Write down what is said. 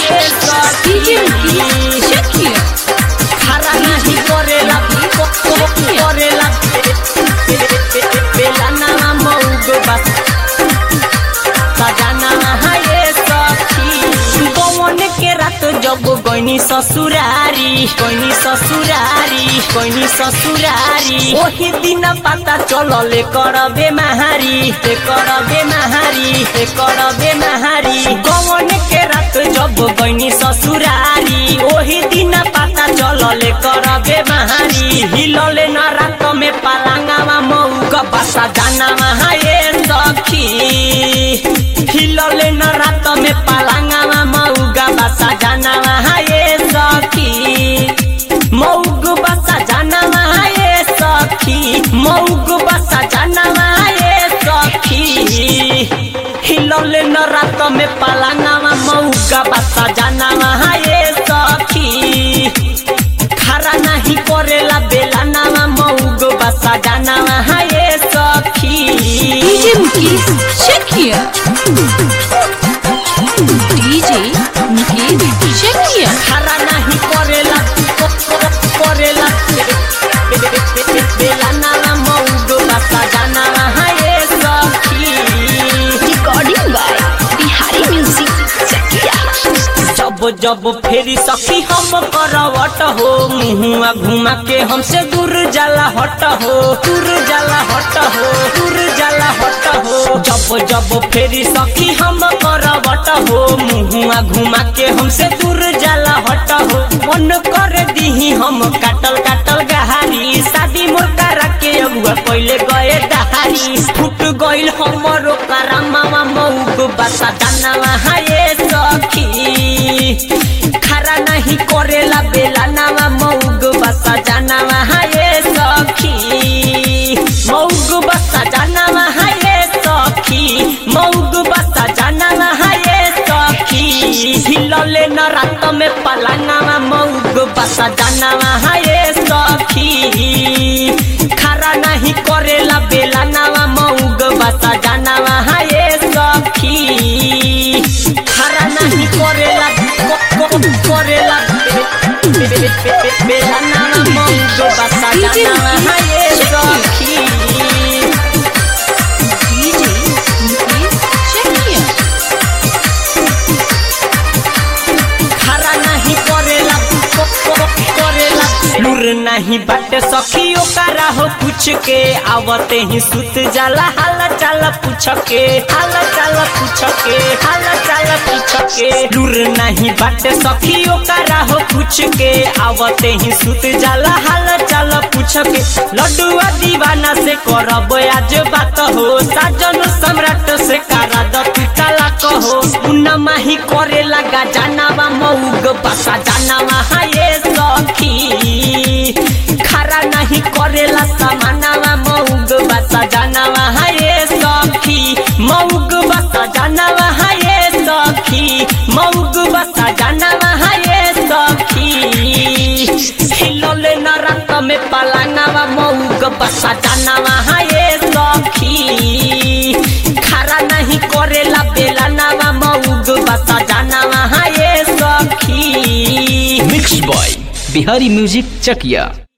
ये सखी खरा नहीं करेला करेला बेला ना मौग बस सजाना ये सखी पवन के रात जब गईनी ससुरारी गईनी ससुरारी गईनी ससुरारी ओही दिन पता चलले करबे महारी ते करबे महारी ते करबे महारी गवन के रात जब गईनी ससुरारी ओही दिन पता चलले करबे महारी हिलले न रात में पलंगवा मौग बसा जाना ये सखी हिलले न रात में पलंगवा मौगा बसा जानवा ये सखी मौग बसा जानवा ये सखी मौग बसा जानवा ये सखी हिलले न रात में पलंगवा मौगा बसा जानवा ये सखी खरा नहीं करेला बेला नामा मौग बसा जानवा ये सखी DJ Mukesh, check here. DJ Mukesh, check here. खरा नहीं करेला करेला बेला नामा मौग बसा जानवा ये सखी Recording by Bihari Music, check here. जब जब फेरी सखी हम करवट हो मुहुआ घुमा के हमसे दूर जाला हट हो दूर जाला हट हो दूर जाला हट हो जब जब फेरी सखी हम करवट हो मुहुआ घुमा के हमसे दूर जाला हट हो मन कर दीही हम काटल काटल गहारी शादी मोर करा के अगुआ पहले गए दहारी फुट गइल हमरो करामावा मौग बसा दानावा हाये सखी खरा नहीं करेला बेला नावा मौग बसा जानावा हाये सखी मौग बसा जानावा हाये सखी मौग बसा जानावा हाये सखी हिलले न रात में पलंगावा मौग बसा जानावा हाये सखी खरा नहीं करेला बेला नावा मौग बसा जानावा हाये सखी खरा नहीं करेला करेला बेला नामा मौग बसा जानावा हाये सखी DJ Mukesh, check here. खरा नहीं करेला करेला लूर नहीं बाटे सखी ओकरा हो पूछ के आवते ही सुत जाला हाल चाल पूछ के हाल चाल पूछ के हाल चाल पूछ के लूर नहीं बाटे सखी ओकरा हो पूछ के आवते ही सुत जाला हाल चाल पूछ के लड्डुआ दीवाना से करब आज बात हो साजन सम्राट से करा द तू तलाक हो उन्ना माही करे लगा जानावा मऊग बसा जानावा हाये सखी खरा नहीं करेला समानावा मऊग बसा जानावा हाये सखी मऊग बसा जानावा हाये सखी मऊग बसा जानावा हाये सखी हिलले न रात में पलंगावा मऊग बसा जानावा हाये सखी खरा नहीं करेला बेला नावा मऊग बसा जानावा हाये सखी मिक्स बॉय बिहारी म्यूजिक चकिया